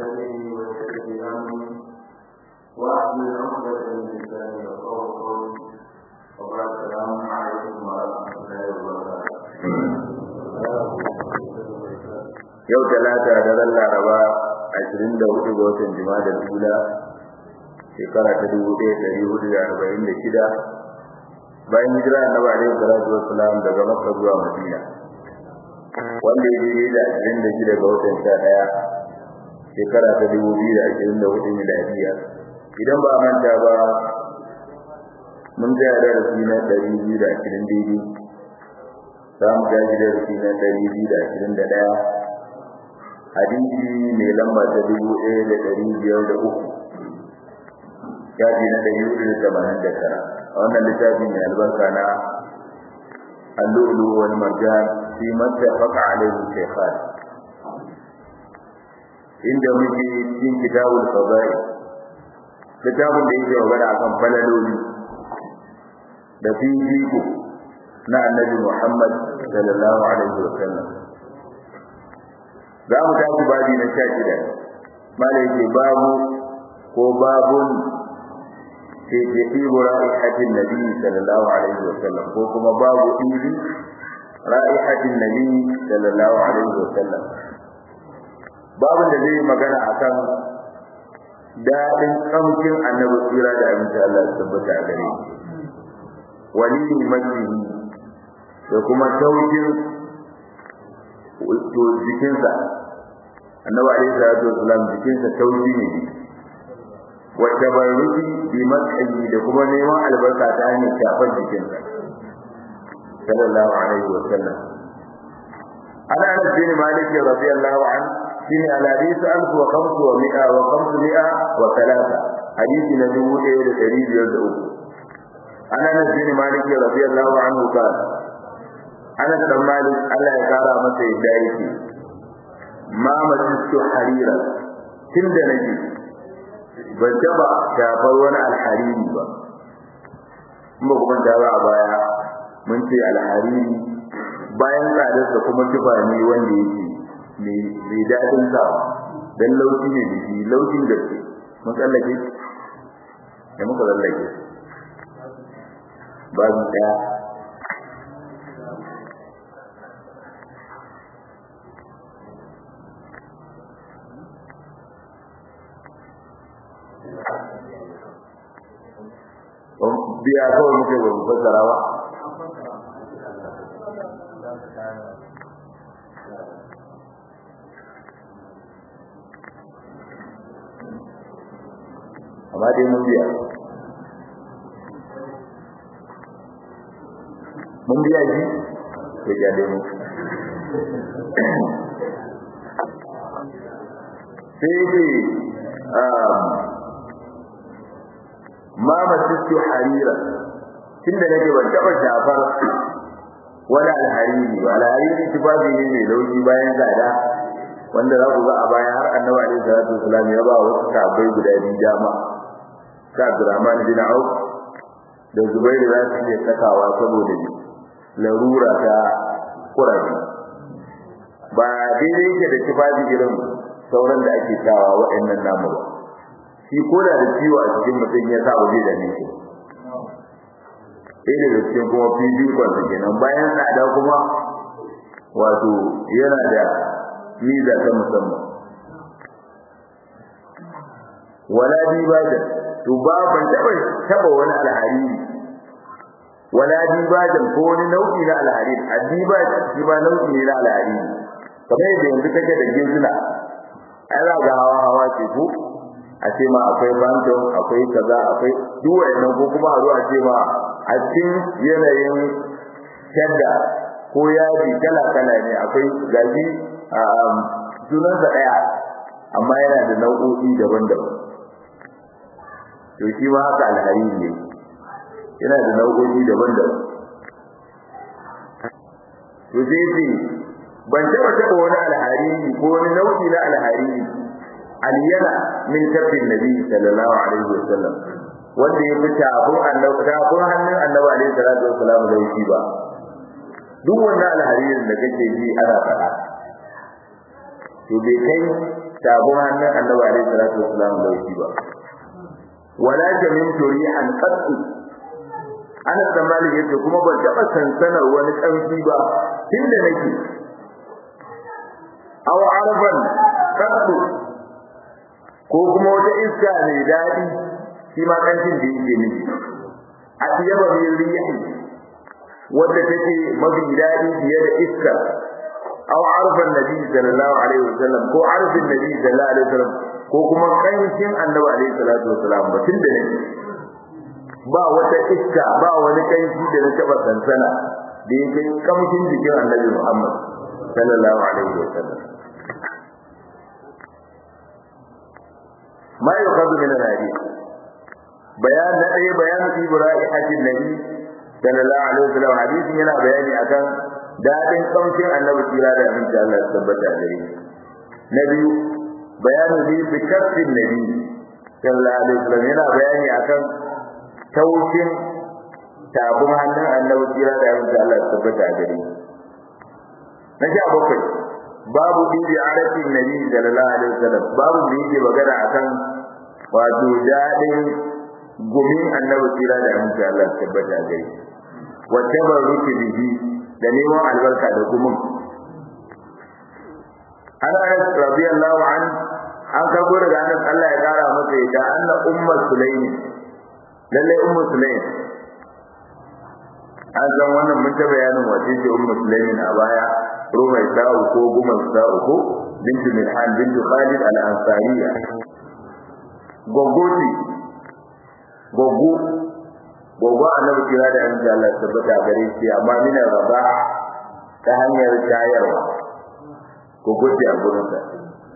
صدري ويسر لي امري واحلل عقدة من لساني يفقهوا قولي وبعد السلام عليكم ورحمة الله وبركاته yau talata da ran laraba ashirin da hudu ga watan jima'a da tula shekara ta dubu ɗaya ɗari hudu da arba'in da shida bayan hijira annabi alaihi salatu wassalam daga makka zuwa madina wanda ya daidai da ashirin da shida ga watan sha ɗaya shekara ta dubu biyu da ashirin da hudu miladiya idan ba a manta ba mun tsaya darasi na ɗari biyu da ashirin daidai za mu tashi darasi na ɗari biyu da ashirin da ɗaya hadisi mai lamba ta dubu ɗaya da ɗari biyar da uku shafi na ɗari hudu da tamanin da tara a wannan littafin mai albarka na اللؤلؤ والمرجان فيما اتفق عليه الشيخان inda muke cikin kitabul fadail kitabun da yake magana akan falaloli da fifiko na annabi Muhammad sallallahu alaihi wa sallam za mu tafi babi na sha shida mala yake babu ko babun ke ke ɗibo ra'ihatin nabi sallallahu alaihi wa sallam ko kuma babu ɗibi ra'ihatin nabi sallallahu alaihi wa sallam babun da zai magana akan daɗin ƙamshin annabi tsira da abinci Allah ya tabbata a gare wali majihi da kuma taukin to jikinsa annabi alaihi salatu wasalam jikinsa tauki ne wa tabarruki bi mas'ali da kuma neman albarka ta hanyar shafar jikinsa sallallahu alaihi wasallam ana anas bin malik radiyallahu anhu shine al-hadith alf wa khamsu wa mi'a wa khamsu mi'a wa thalatha hadisi na dubu ɗaya da ɗari biyar da uku ana anas bin malik radiyallahu anhu qala Anas dan Malik Allah ya kara masa yadda yake ma majistu harira tunda nake ban taba shafar wani alhariri ba kuma kuma da ba a baya mun ce alhariri bayan tsadarsa kuma tufa ne wanda yake mai daɗin sa dan laushi ne da shi laushin gaske mun tsallake da muka tsallake babu ɗaya biya kawai muke ba mu fassara ba amma dai mun biya mun biya ji to ya dai mu sai dai ma masistu harira tunda nake ban taba shafar wala alhariri ba alhariri tufafi ne mai laushi bayan tsada wanda za ku ga a baya har annabi alaihi salatu wasalam ya ba wasu sahabbai guda biyu dama sa Abdurrahman bin Auf da Zubair za su iya sakawa saboda larura ta kurabi ba daidai yake da tufafi irin sauran da ake sawa waɗannan namu ba shi ko da da ciwo a cikin mutum ya sa ba zai dame shi sai da cikin kuma fifikon sa kenan bayan tsada kuma wato yana da miza ta musamman wala dibajan to ba ban taba taba wani alhariri wala dibajan ko wani nau'i na alhariri adibajan shi ba nau'i ne na alhariri kamar yadda yanzu kake da gezuna ai za ga hawa hawa ce ko a ce ma akwai banton akwai kaza akwai duk wayannan ko kuma a zo a ce ma a cikin yanayin shadda ko yadi kala kala ne akwai gaji a sunansa daya amma yana da nau'o'i daban-daban to shi ma haka alhariri ne yana da nau'o'i daban-daban to sai ce ban taba taba wani alhariri ko wani nau'i na alhariri aliyana min kafin nabi sallallahu alaihi wasallam wanda ya fi tafin annabi tafin hannun annabi alaihi salatu wasallam da shi ba duk wannan alharirin da kake ji ana faɗa to bai kai tabun hannun annabi alaihi salatu wasalam laushi ba wala jamin turihan qattu ana tsammani yace kuma ban taba sansanar wani kanki ba tunda nake aw arban qattu ko kuma wata iska mai dadi shi ma kancin da yake miki a tiyaba min rihi wanda take mafi dadi fiye da iska aw arfan nabi sallallahu alaihi wasallam ko arfin nabi sallallahu alaihi wasallam ko kuma kancin annabi alaihi salatu wasallam ba tunda nake ba wata iska ba wani kanshi da na taba sansana da yake kamshin jikin annabi Muhammad sallallahu alaihi wasallam ما يؤخذ من الحديث بيان أي بيان في برائحة النبي صلى الله عليه وسلم حديث هنا بياني أكان دادin kamshin annabi kira da aminci Allah ya tabbata gare na biyu bayanu bi bi kafin nabi sallallahu alaihi wasallam yana bayani akan taushin tabun hannun annabi kira da aminci Allah ya tabbata gare na sha bakwai babu bibi arafin nabi sallallahu alaihi wasallam babu da yake magana akan wato dadin gumin annabi tsira da aminci Allah tabbata gare wa tabarruki bihi da neman albarka da gumin ana Anas radiyallahu an an karbo daga Anas Allah ya kara masa ya anna ummu sulaim lalle ummu sulaim an san wannan mun ta bayanin wace ce ummu sulaim a baya rumai sa'u ko gumar sa'u ko bintu milhan bintu khalid al-ansariya gogoti gogo gogo annabi kira da annabi Allah tabbata gare shi amma mina raba ta hanyar shayarwa gogo ce a gurin sa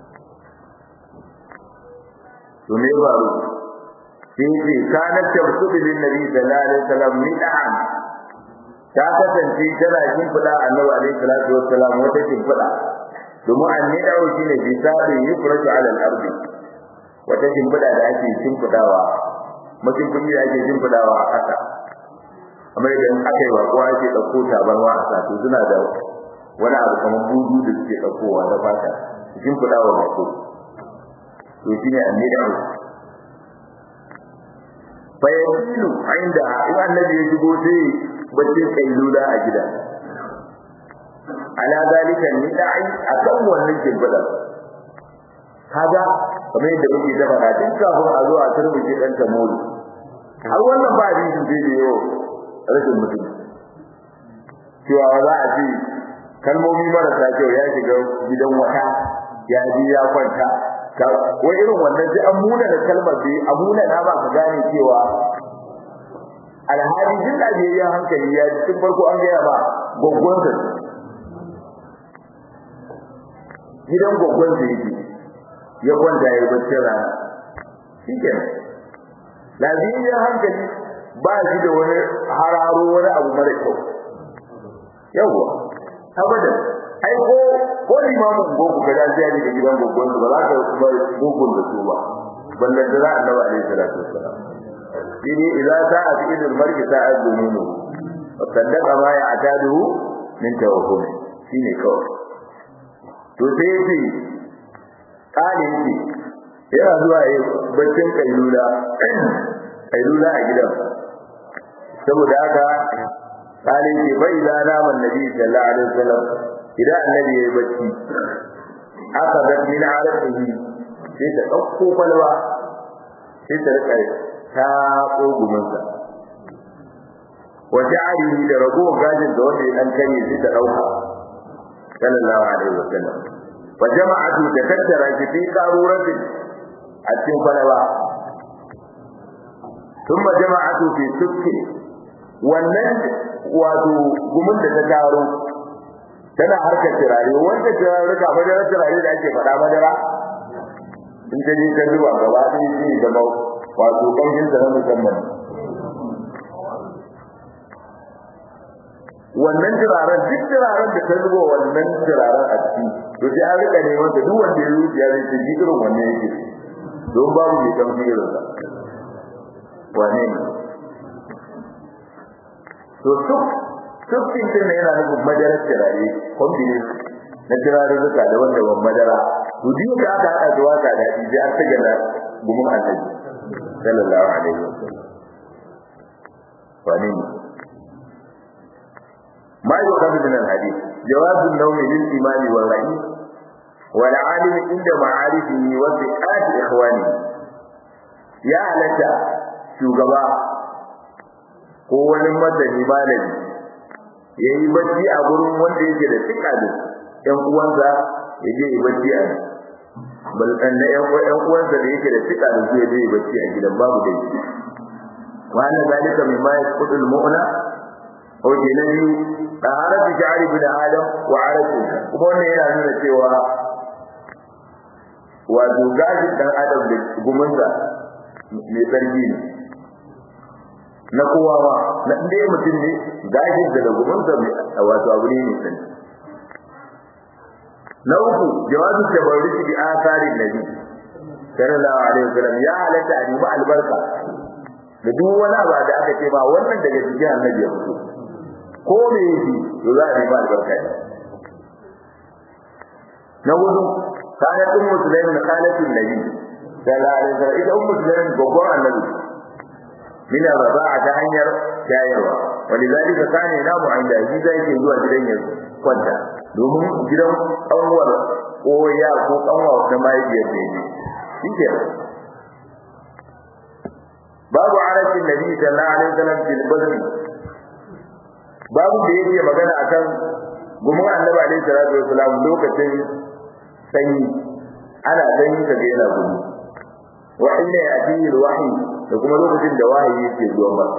to me faru sai ce kana tabsudu lin nabi sallallahu alaihi wasallam mid'an ta kasance tana shimfiɗa annabi alaihi salatu wassalam wata shimfiɗa domin annidawo shine bisabi yufrashu ala al-ard wata shimfiɗa da ake shimfiɗawa mutum kuma da ake shimfiɗawa a ƙasa amma idan aka yi bako ake ɗauko tabarwa a sato suna da wani abu kamar budu da suke ɗaukowa na fata shimfiɗawa bako to shine annidawo fayyacilu inda in annabi ya shigo sai bacci kailula a gida ala zalika nida'i akan wannan kibbada kaga kamar yadda muke da fara tun kafin a zo a turbuke dan tamori har wannan ba hadisin sai da yau rashin mutum cewa za a ce kalmomi marasa kyau ya shiga gidan wata ya ji ya kwanta wai irin wannan sai an muna da kalmar da a muna na ba ka gane cewa alhali jin lafiyayyen hankali ya tun farko an gaya ba gwaggwansa gidan gwaggwansa yake ya kwanta ya bacci rana shi ke lafiyayyen hankali ba shi da wani hararo wani abu mara kyau yawwa abadan ai ko ko limamin gogo ga dan sai da gidan gogon ba za ka kuma gogon da su ba ballan da za annabi alaihi salatu wassalam dini idza sa'a fi idil mar'i sa'a dununu wa saddaqa ma ya'tadu min tawakkul shine kawai to sai yace kale yace yana zuwa yi baccin kailula kailula a gidan saboda haka kale yace bai da naman nabi sallallahu alaihi wasallam idan annabi yayi bacci aka ga min arabihi sai ta dauko kwalwa sai ta rika ta kogumin sa wa ja'alihi da ragowar gajin da wanda ya dan kare sai ta dauka sallallahu alaihi wasallam wa jama'atu da tattara shi fi qaruratin a cikin kwalwa thumma jama'atu fi sukki wannan wato gumin da ta taro tana harkar turare wanda turarruka madarar turare da ake faɗa madara in ta je ta zuba gaba ɗaya shi da ba wato ƙamshin sa na musamman wannan turaren duk turaren da ta zuba wannan turaren a ciki to sai an rika neman ta duk wanda ya zuciya zai ce ji irin wannan yake don babu mai ƙamshi irin sa wane ne to duk Tufkin din ne yana nufin madarar turare, combination na turarurruka da wanda ban madara to duk da aka haɗa da waka da shi sai an tage da gumin annabi sallallahu alaihi wasallam wani ما يؤخذ من الحديث جواز النوم للإمام والرئيس والعالم عند معارفه وثقات إخوانه يا لك shugaba ko wani madani malami ya yi bacci a gurin wanda yake da tsika da ƴan uwansa ya je yi bacci a bal na ƴan uwansa da yake da tsika da su ya je yi bacci a gidan babu dai wa ana zalika mimma yasqutul mu'na ko ke na biyu taharatu sha'ri bin adam wa aratu kuma wannan yana nuna cewa wato gashin dan adam da gumunsa mai tsarki ne na kowa ma na ɗaya mutum ne gashin da da gumunsa mai wato abu ne mai tsarki na uku jawazu tabarruki bi asarin nabi sallallahu alaihi wasallam ya halatta a nemi albarka da duk wani abu da aka ce ba wannan daga cikin annabi ya fito ko me yake to za a nemi albarka ne na hudu kana tun musulmi na kalatin nabi sallallahu alaihi wasallam ita ummu musulmi babban annabi min raba'a ta hanyar shayarwa walidhalika kana namu inda shi zai ke zuwa gidan ya kwanta domin gidan kanwar ko ya ko kanwa na mahaifiyar ne shi ke babu arashin nabi sallallahu alaihi wasallam fil badri babu da yake magana akan gumin annabi alaihi salatu wasalam lokacin sanyi ana sanyi kaga yana gudu wa inna yatihi alwahyi da kuma lokacin da wahayi yake zuwa ba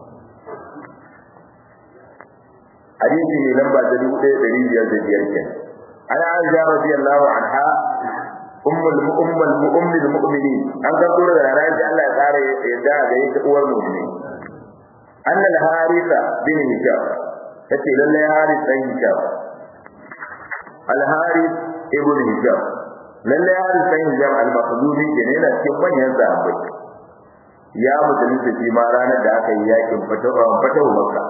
hadisi ne lamba ta dubu ɗaya ɗari biyar da biyar ke ana aisha radiyallahu anha ummul ummul ummul mu'minin an ga dole da ranar da Allah ya tsara yadda ga ita uwar mu'mini anna al-harisa bin hisham tace lalle haris dan hisham al-haris ibn hisham lalle haris dan hisham al-maqdumi ke ne cikin manyan sahabbai ya musulunta shi ma ranar da aka yi yakin fatawa fatawa makka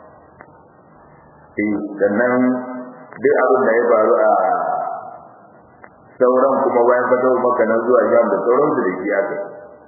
eh sannan duk abin da ya faru a sauran kuma bayan fatawa makka nan zuwa sham da sauran su da shi aka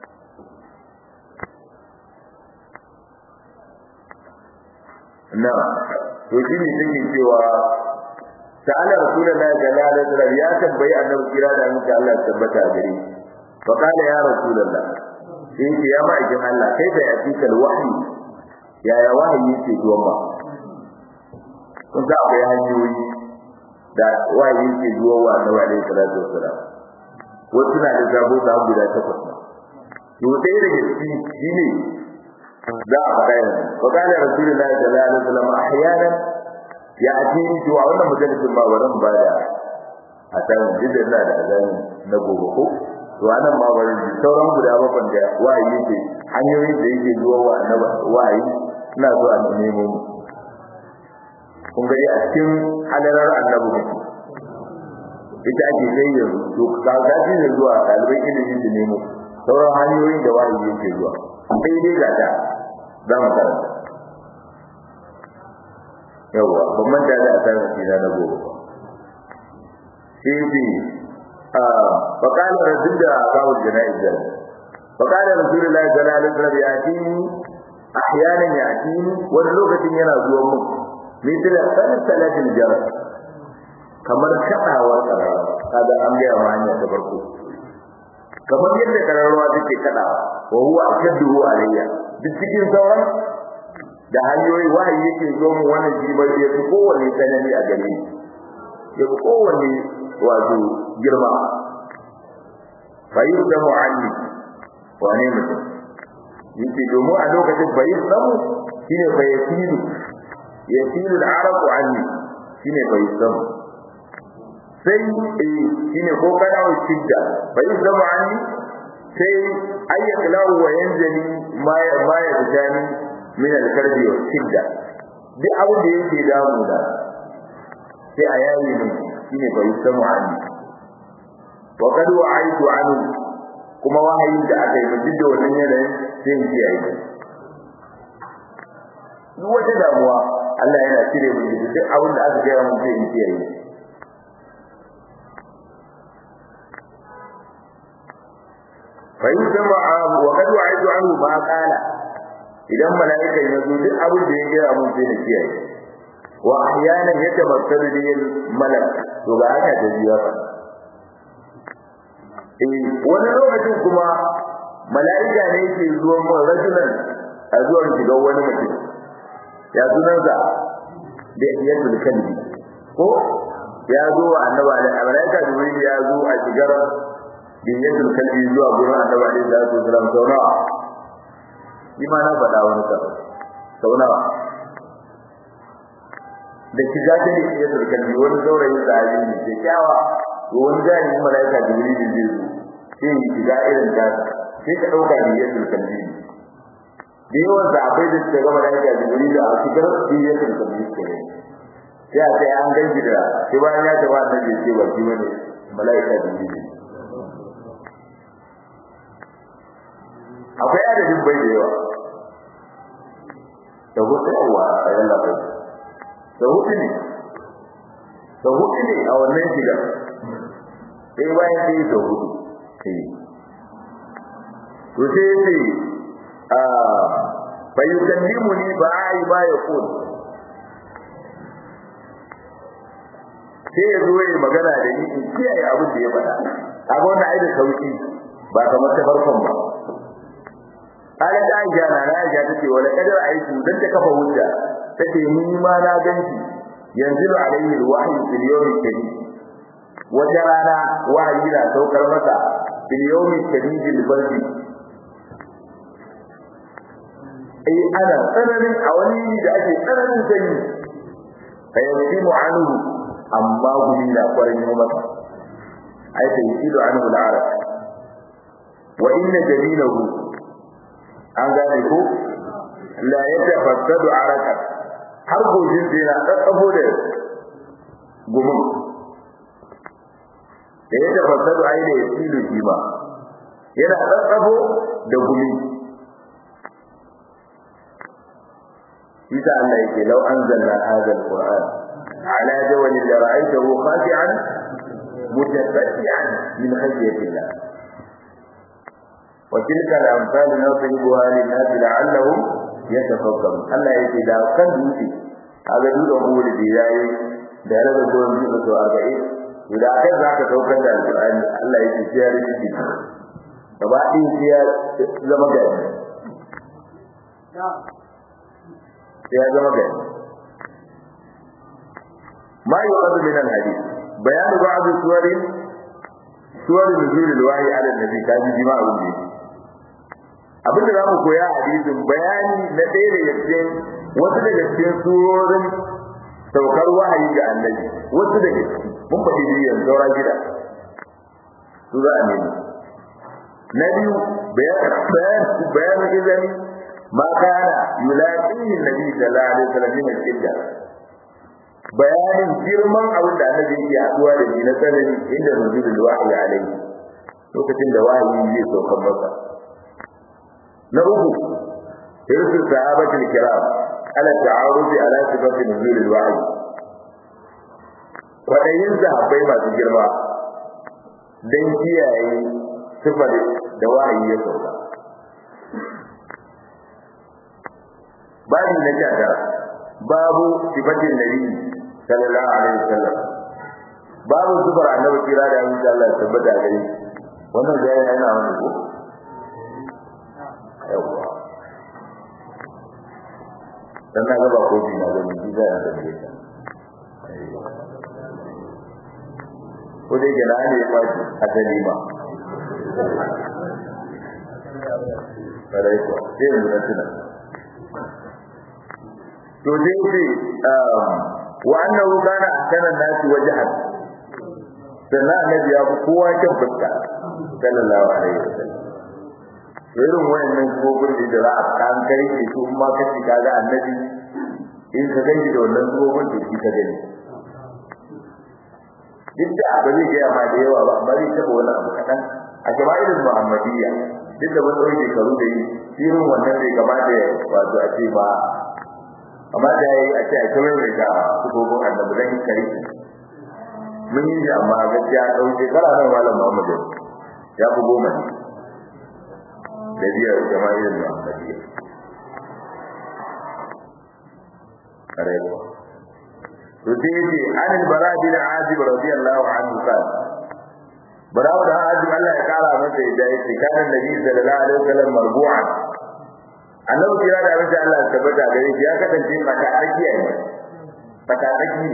na to shi ne take cewa ta'ala rasulullahi sallallahu alaihi wasallam ya tambayi annabi kira da annabi Allah ya tabbata gare fa kana ya rasulullah sai ce ya ma'aikin Allah kai da yafikal wahyi ya ya wahayi yake zuwa ba kun ga akwai hanyoyi da wahayi yake zuwa wa annabi alaihi salatu wasallam wasu na da zabo da guda takwas to ɗaya daga ciki shine za a faɗa yanzu fa kana rasulullahi sallallahu alaihi wasallam ahyanan ya ati to a wannan majalisin ba wannan ba da a san jidda ina da azani na gobe ko to anan ma bari sauran guda bakon da wayi yake hanyoyin da yake zuwa wa annabi wayi ina so a nemo mu kun ga a cikin halarar annabi ne ita ake sai yanzu to ka ga shi ne zuwa ɗalibai ilimin da nemo sauran hanyoyin da wayi yake zuwa sai dai ga ta za mu karanta yawa ban manta da asarar sina na gobe ba sai bi a fakala rasul da babu jana'iz da fakala rasulullahi sallallahu alaihi wasallam ya ci ahyanan ya ci wani lokacin yana zuwa mu misal salatul jarar kamar kadawa karara kaga an ga ma hanya ta farko kamar yadda kararwa take kadawa wa huwa akadu alayya duk cikin sauran da hanyoyi wahayi yake zo mu wannan shi bai ya fi kowanne tsanani a gare ni ya fi kowanne wato girma bayin da mu'alli wane mutum yake domin a lokacin bayin samu shine fa yasilu yasilu al-arab anni shine bayin samu sai eh shine ko kana wa shidda bayin samu anni sai ayyaklahu wa yanzali ma ma ya bidani min al-karbi wa shidda duk abin da yake damu da sai a yayi ne shine bai samu ani wa qad wa'aitu anhu kuma wahayin da aka yi duk da wannan yanayin sai in ji ayi duk wata damuwa Allah yana cire mu duk abin da aka gaya mun sai in ji ayi fa yusma wa qad wa'adu anhu ma qala idan mala'ikan ya zo duk abin da ya gaya mun sai na kiyaye wa ahyana yatamassalu bil malak to ga haka da biya fa eh wani lokacin kuma mala'ika ne yake zuwa mun rajulan a zuwan shiga wani mutum ya sunansa da yatul kalbi ko ya zo wa annabi alaihi malaika jibril ya zo a shigar dinyatul kalbi zuwa gurin annabi alaihi salatu wasalam sau nawa shi ma na faɗa wani sa sau nawa da shiga ta dinyatul kalbi wani saurayin sahabi ne ke kyawa to wani jami'in malaika jibril zai zo sai ya shiga irin ta sai ka ɗauka dinyatul kalbi da yawan sahabbai da suka gama malaika jibril a shigar dinyatul kalbi kenan sai a sai an ganki da sai bayan ya taba annabi ce ba shi bane malaika da ne akwai adadin bai da yawa da hudu yawa a yan labai da hudu ne da hudu ne a wannan shiga sai bayan sai da hudu sai to sai sai a bayyukallimu ni ba ai ba ya kula sai ya zo ya magana da ni in kiyaye abin da ya faɗa kaga wannan ai da sauki ba kamar ta farkon ba ala da aisha na na aisha tace wala kadar aiki dan ta kafa hujja tace ni ma na ganki yanzu alaihi alwahyi fil yawmi kadid wata rana wahayi na saukar masa fil yawmi kadid albardi ai ana tsananin a wani da ake tsananin sanyi fayyasimu anhu amma gumi na kwarin yi masa ai sai shi da anhu al'arab wa inna jamilahu an gane ko la yatafassadu araka har gojin da yana tsatsafo da gumin da ya tafassadu ai da yasilu shi ba yana tsatsafo da gumi Isa Allah yake lau anzalna hadha al-Qur'an على جول لرأيته خاشعا متفتعا من خشية الله وتلك الأمثال نضربها للناس لعلهم يتفكرون الله يجي لا كان دوتي هذا دول أمور الدياي da raba goyon biyu da arba'in idan akan za ka saukar da alƙur'ani Allah ya ce sai ya rike gaba ɗin sai ya zama gari sai ya zama gari ما يؤخذ من الحديث بيان بعض صور صور نزول الوحي على النبي كان جماع الدين abin da zamu koya a hadisin bayani na ɗaya daga cikin wasu daga cikin surorin saukar wahayi ga annabi wasu daga ciki mun faɗi biyan saura gida su za a nemi na biyu bayan izini ma kana yulaqihi nabi sallallahu alaihi wasallam min al-idda bayanin girman abin da annabi yake haduwa da shi na tsanani inda nuzulul wahyi alaihi lokacin da wahayi zai sauka masa na uku irsu sahabatul kiram ala ta'arudi ala sifati nuzulul wahyi kwadayin sahabbai masu girma dan kiyaye sifar da wahayi ya sauka babu na jada babu sifatin nabi sallallahu alaihi wasallam babu zubar annabi kira da insha Allah tabbata gari wannan da yana wani ko yawa dan na ga ba ko bi na gani ji zai da shi ko dai ga nan ne ba a dalima Sarai ko, sai mu na tuna. To dai sai وأنه كان أحسن الناس وجها sannan annabi ya fi kowa kyan fuska sallallahu alaihi wasallam irin wayannan gobin da za a kan kai ke su in ma kace ka ga annabi in ka gani da wannan gobin da shi ka gani duk da ba zai gaya ma da yawa ba amma zai taɓa wani abu kaɗan a jama'ilin muhammadiyya duk da wani ɗauke karu da yi irin wannan bai kamata ya wato a ce ba amma da yayi a ce a kamar mai da sukobin annabi dan kare mun yi shi amma gaskiya ɗau shekara nan malam Muhammad ya fi goma ne da biyar jama'ir muhammadiyya arewa to sai yace an al-bara bin azib radiyallahu anhu qala bara da azib Allah ya kara masa yadda yake kana nabi sallallahu alaihi wasallam marbu'an annabi kira da abin Allah ya tabbata gare shi ya kasance mata arkiya ne mata arki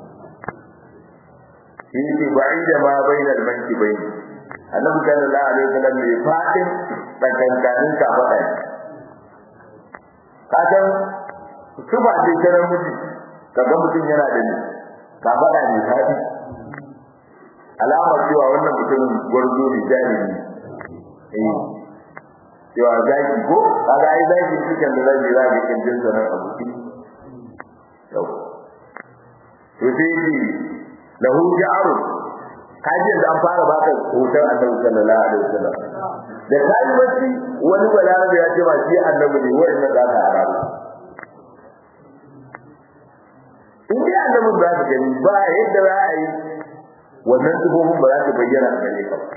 ne shi ba'ida ma bainal mankibayn annabi sallallahu alaihi wasallam ne fadin tsakankanin kafada kasan su ba ce kana mutum kaga mutum yana da ni kafada ne fadi alamar cewa wannan mutumin gwarzo ne jahili eh cewa zaki ko kaga ai zaki cikin da zaki zaki kin jin sanar abu yau to sai lahu ja'ru kaji da an fara baka hoton annabi sallallahu alaihi wasallam da kai wasi wani balarabe ya ce ma shi annabi ne wannan da aka arabu in dai annabi ba ka gani ba yadda za a yi wannan sifofin ba za su bayyana a gare ka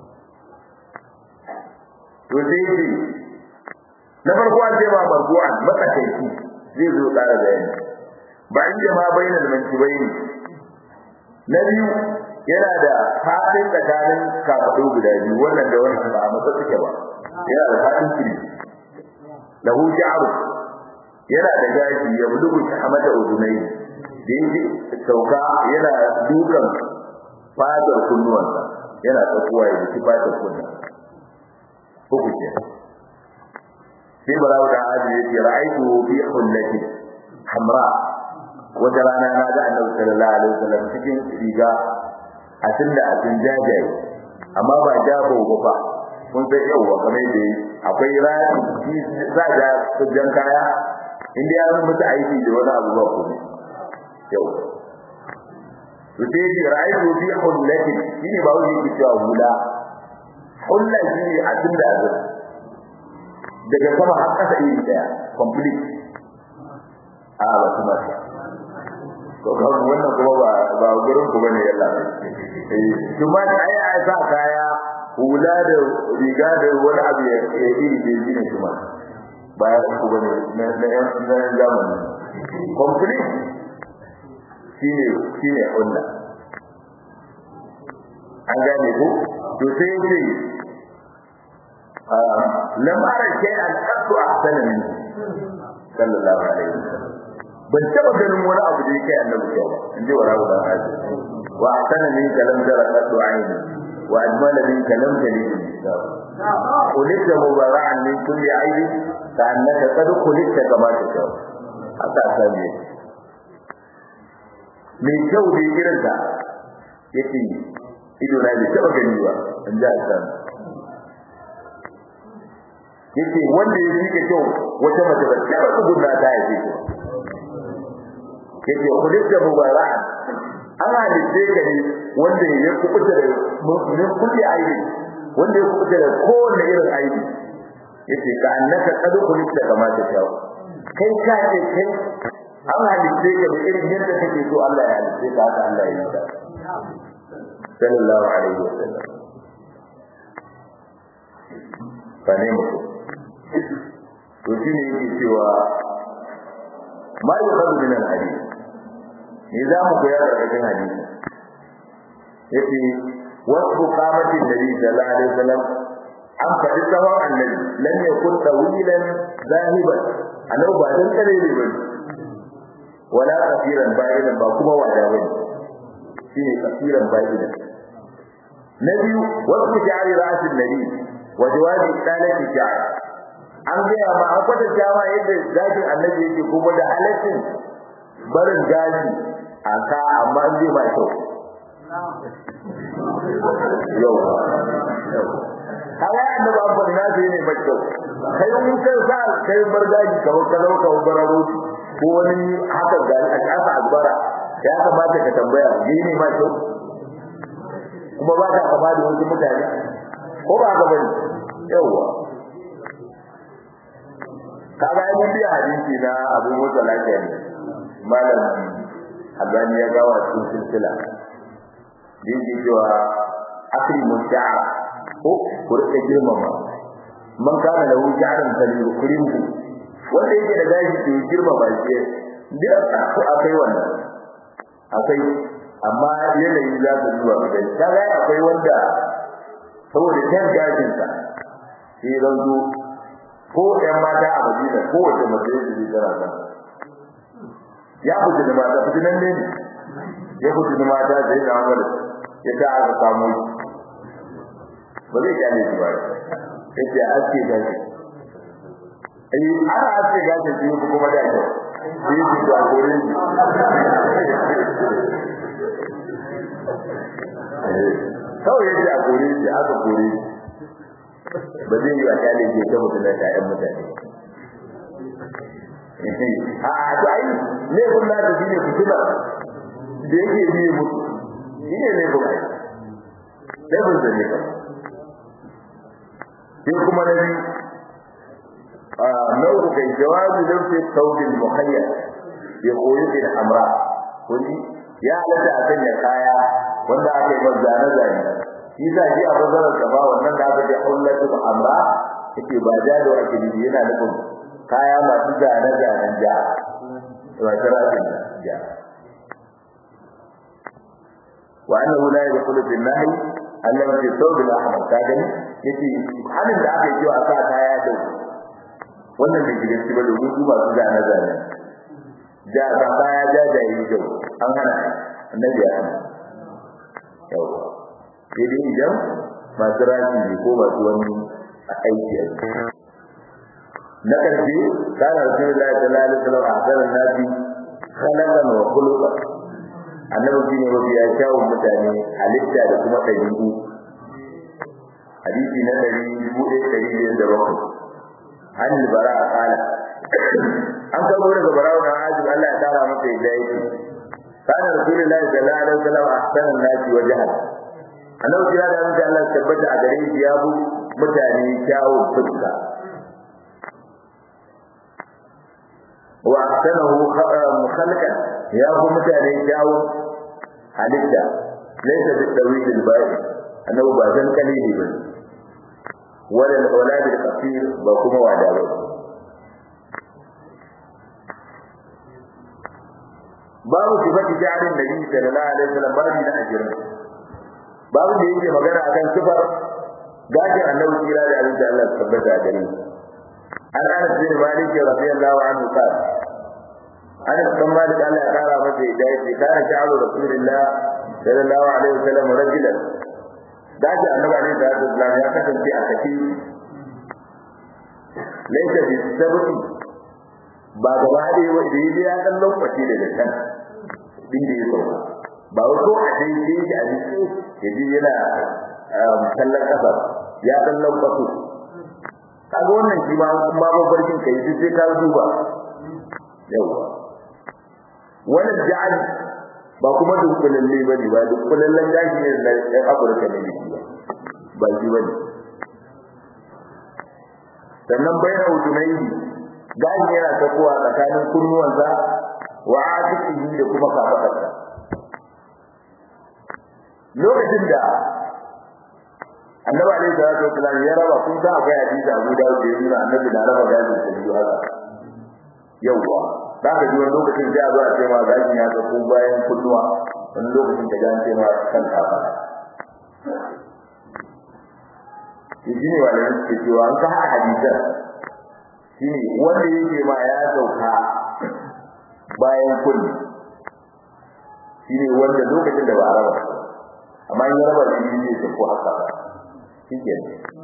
to sai ce na farko an ce ma marbu'an matsakaici zai zo ƙara bayani ba inda ma bayyana mankibaini na biyu yana da fadin tsakanin kafaɗo guda biyu wannan da wannan ba a matsa suke ba yana da fadin kiri lahu sha'ru yana da gashi ya bulugu shahamata udunai da yake sauka yana dukan fadar kunnuwansa yana tsakuwa ya duki fadar kunnuwa uku ke sai barawo da hajji ya ce ra'aitu fi hullati hamra wata rana na ga annabi sallallahu alaihi wasallam cikin riga a tunda a tun jajaye amma ba jabo ba fa kun sai yawa kamar da akwai rani shi za ga jan kaya inda ya mutu aiki da wani abu ba kuma yau to sai ji ra'ayi fi hullati shine ba wani yake cewa hula hulla shine a tunda a daga sama har kasa iri daya complete a ba kuma to kan wannan kuma ba ba gurin ku bane yalla eh kuma ai ai sa kaya hula da riga da wani abu ya iri da shi ne kuma ba ku bane na na yan na zamani complete shine shine hulla an gane ko to sai yace lam ara shay'an qattu ahsana min sallallahu alaihi wasallam ban taba ganin wani abu da yake annabi kyau ba in ji wala da haji wa ahsana min kalam jara qattu aini wa ajmala min kalam jalil kulita mubara'an min kulli aibi ka annaka qad kulita kama ta kyau haka sani mai kyau da irin da yake ido na bai taba gani ba in ji Hassan yace wanda ya fi kyau wata mace ba ta tsugunna ta yake yake kulita mubarak an halitta ka ne wanda ya kubuta da mun kulli aibi wanda ya kubuta da kowanne irin aibi yace ka annaka qad kulita kama ta kyau kai ka ce kai an halitta ka da irin yadda kake so Allah ya halitta ka haka Allah ya yi ka sallallahu alaihi wasallam fa ne mutum to shi ne yake cewa ma yi kazu min al-hadith ne za mu koya da cikin hadisi yace wasu qamati nabi sallallahu alaihi wasallam an faɗi tsawon annabi lam yakun tawilan zahiban annabi ba dan kare ne ba wala kafiran ba'idan ba kuma wada bane shine kafiran ba'idan na biyu wasu jari ra'asin nabi wa jawabi talati jari an gaya ma an kwatanta ma yadda gashin annabi yake kuma da halaccin barin gashi a ka amma an zai ma kyau yau kaga annabi an faɗi na sai ne mai kyau kai mun kai sa kai bar gashi kamar ka zauka bararo ko wani haka gari a kasa albara ya kamata ka tambaya ni ne ma kyau kuma ba ka kama da wasu mutane ko ba ka bane yawwa kaga ai mun biya hadisi na Abu Musa lafiya ne malam Albani ya gawa cikin silsila din ji cewa akri muta'a ko ku rike girmama man kana lahu sha'ran falyukrimhu wanda yake da gashi to girma ba shi da akai wannan akai amma yanayi za su zuwa ga ta ga akwai wanda saboda kan gashin sa sai zanzo ko ɗan mata a Madina ko wace mace da zai tsara kan ya fita da mata fita nan ne ya fita da mata sai da Umar ya ta aka samu ba zai kyale shi ba yace aske gashi ai ana aske gashi shi kuma da kyau shi shi da gurin kawai yadda a kore shi aka kore shi ba zai yi wa kyale ke ta mutum da ƴaƴan mutane a to ai laifin na da shine fitina da yake biye mutu shi ne laifin ai laifin da ne sai kuma na biyu nau'u kai jawabi lafi saudin muhayyar ya koyi bin amra kuri ya halatta a sanya kaya wanda aka yi masa zane-zane shi sa shi a bazarar gaba wannan da aka ce kullatu amra yake ba ja da wake ne yana nufin kaya masu zane-zanen ja ba ta rafin ja wa annahu la yadkhulu fi an-nahy alladhi fi thawb al-ahmar ka gani yace halin da aka yi cewa sa kaya da wannan da gidan shi ba domin su masu zane-zane ja ba kaya ja da yi kyau an hana annabi ya hana yau sai dai idan masu rashi ne ko masu wani aiki a na ƙarshe kana rasulullahi sallallahu alaihi wasallam a hasaran nasi khalaqan wa khuluqan annabi shine mafi ya shawo mutane halitta da kuma ɗabi'u hadisi na ɗari dubu ɗaya ɗari biyar da bakwai an bara a kala an kawo daga barawa na ajin Allah ya tara masa yadda yake kana rasulullahi sallallahu alaihi wasallam ahsanan nasi wajhan annabi ya da mutum Allah tabbata a gare shi ya bu mutane kyawu fuska wa ahsanahu khalqan ya bu mutane kyawu halitta laysa bi tawil al ba'i annabi ba zan kalili ba wala wala bil qasir ba kuma wada ba babu sifati jarin nabi sallallahu alaihi wasallam babu na ajirin babu da yake magana akan sifar gashin annabi kira da abin da Allah ya tabbata gare shi an Anas bin Malik radiyallahu anhu qala Anas bin Malik Allah ya kara masa hidayah ce kana sha'aru rasulullah sallallahu alaihi wasallam rajulan gashin annabi alaihi salatu wasallam ya kasance a kafi laysa bi sabti ba gaba da wanda ya dan lokaci daga kan din da ya sauka ba wai ko a dai dai shi a jiki ya ji yana kallon kasa ya dan lokaci kaga wannan shi ma kuma ba barkin kai duk sai ka duba yawa wannan ja'al ba kuma dukkulalle bane ba dukkulallen gashi ne da ɗan Afirka ne biki ba ba shi bane sannan bayan udunai gashi yana takowa tsakanin kunnuwansa wa atiqihi da kuma kafadarsa lokacin da annabi alaihi salatu wasallam ya raba kun san akwai hadisi Abu Dawud da yana annabi na raba gashin da biyu haka yawa za ka ji wani lokacin sai a zo a ce ma gashin ya tsako bayan kunnuwa wani lokacin da gan ce ma kan kafa shi ne wanda yake cewa an ka haɗa hadisan shi ne wanda yake ma ya sauka bayan kulli shi ne wanda lokacin da ba a raba amma in ya raba shi ne da ko haka shi ke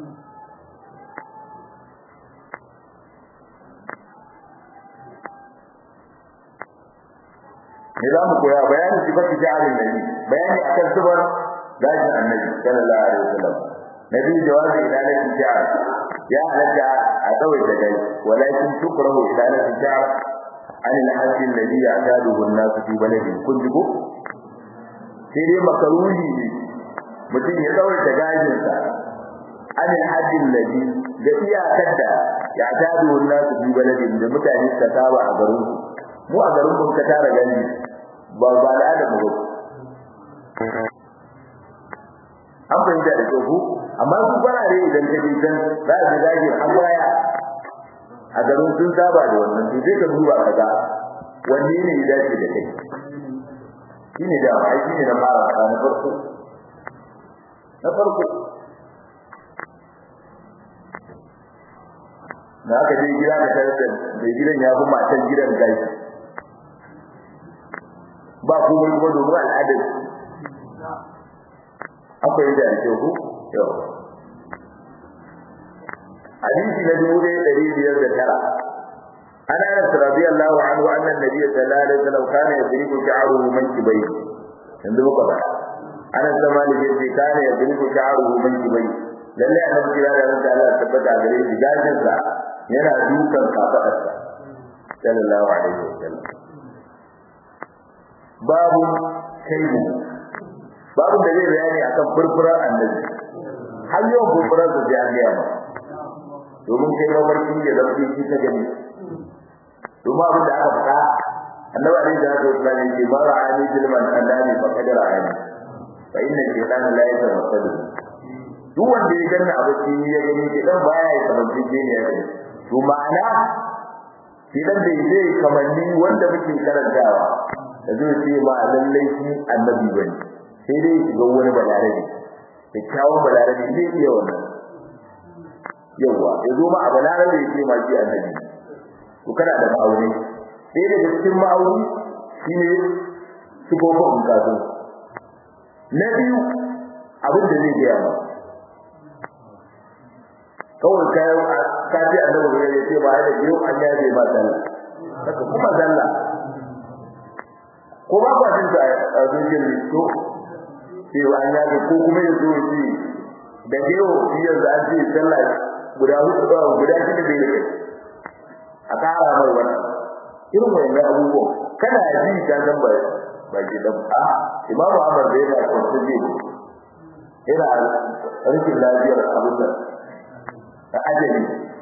ne za mu koya bayanin sifar jahalin nabi bayani akan sifar gashin annabi sallallahu alaihi wasallam nabi jawabi idalatin jahal ya halatta a tsawai da gai walakin tukrahu idalatin jahal an al-hajj alladhi ya'taduhu an-nas fi baladin kun jigo sai dai makaruhi ne mutum ya tsawai da gajinsa an al-hajj alladhi da iyakar da ya'taduhu an-nas fi baladin da mutane suka saba a garin mu a garin mun ka tara gani ba ba da adam ba an fahimta da kyau amma su farare idan ka je can za a ji zagin an baya a garin sun saba da wannan to sai ka duba ka ga wanne ne ya dace da kai shine da ai shine na fara fara na farko na farko da aka je gida da tare da mai gidan ya fi matan gidan gashi ba komai kuma domin al'adar akwai da ake ku yau hadisi na dubu ɗaya ɗari biyar da tara an anas radiyallahu anhu anna nabiyyi sallallahu alaihi wasallam kana yadribu sha'ruhu mankibai yanzu muka ba anas da malik yace kana yadribu sha'ruhu mankibai lalle annabi kira da Allah Allah tabbata gare shi gashin sa yana dukan kafadarsa sallallahu alaihi wasallam babu kaibu babu da zai bayani akan furfurar annabi har yau furfurar da ya ga ma domin kai mafarki ya zama shi ta gani domin abin da aka faɗa annabi alaihi salatu wasallam yake ba ra'ani tilman annani fa kadara ani fa inna shaytana la yatawassadu duk wanda ya ganna a bacci ya gani ke dan baya ya kamanci ne ya gani to ma'ana shi dan da yake kamanni wanda muke karantawa da zai ce ma lallai shi annabi bane sai dai shiga wani balarabe kyakkyawan balarabe zai iya wannan yawa ya zo ma a balarabe ya ce ma shi annabi to kana da ma'auni sai daga cikin ma'auni shine sifofin kasu na biyu abin da zai gaya ma kawai kayan ka ce annabi ya ce ba da yau an yaje ba sallah haka kuma sallah ko ba ba jin ta a zuciyar to sai an yaje ko kuma ya zo shi da yau shi yanzu an ce sallah guda hudu guda shida da yake a kara mai wani irin wannan abubuwan kana ji ta san ba ba ki dan a imamu Ahmad da yana kwance ne yana rikin lafiyar abin nan da ajali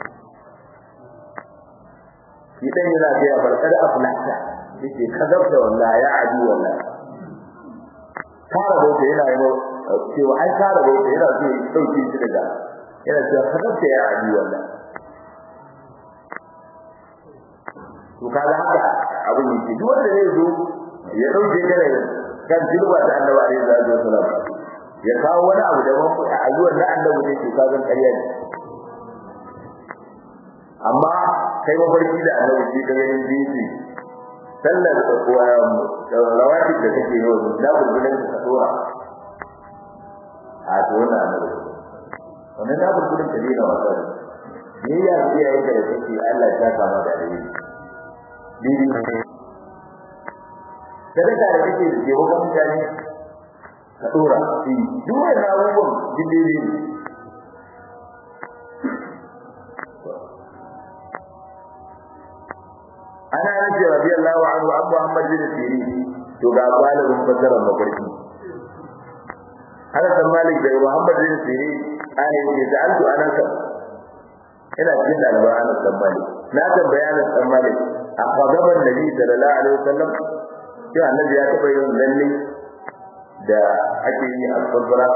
shi dan yana ga ya barkar aflata yake kazabta wallahi ya adi wallahi kara bauta yana yi cewa ai kara bauta yana so ya dauke shi daga yana cewa kazabta ya adi wallahi to kaga haka abin yake duk wanda zai zo ya dauke ka daga kan tilba ta annabi alaihi salatu wasallam ya kawo wani abu da ban a ayyuwar na annabi ne ke kazan ƙarya ne amma kai mafarki da annabi shi ka ganin jinsi sallar rawati da kake yi da bulbulan ka dora a to wannan annabi wannan da bulbulan ka dena wasa ne ya iyaye ka da kake Allah ya kama da alheri dini sadaka da kake da jewa kan mutane ka dora shi duk wannan abubuwan dindini ana nabi radiyallahu anhu abu muhammad bin sirin to ga galibin fasara mafarki hada san malik da muhammad bin sirin ana yake da altu anaka ina cikin daliban anas san malik na tambaya anas san malik a gaban nabi sallallahu alaihi wasallam sai annabi ya taba yin lalle da ake yi a sabra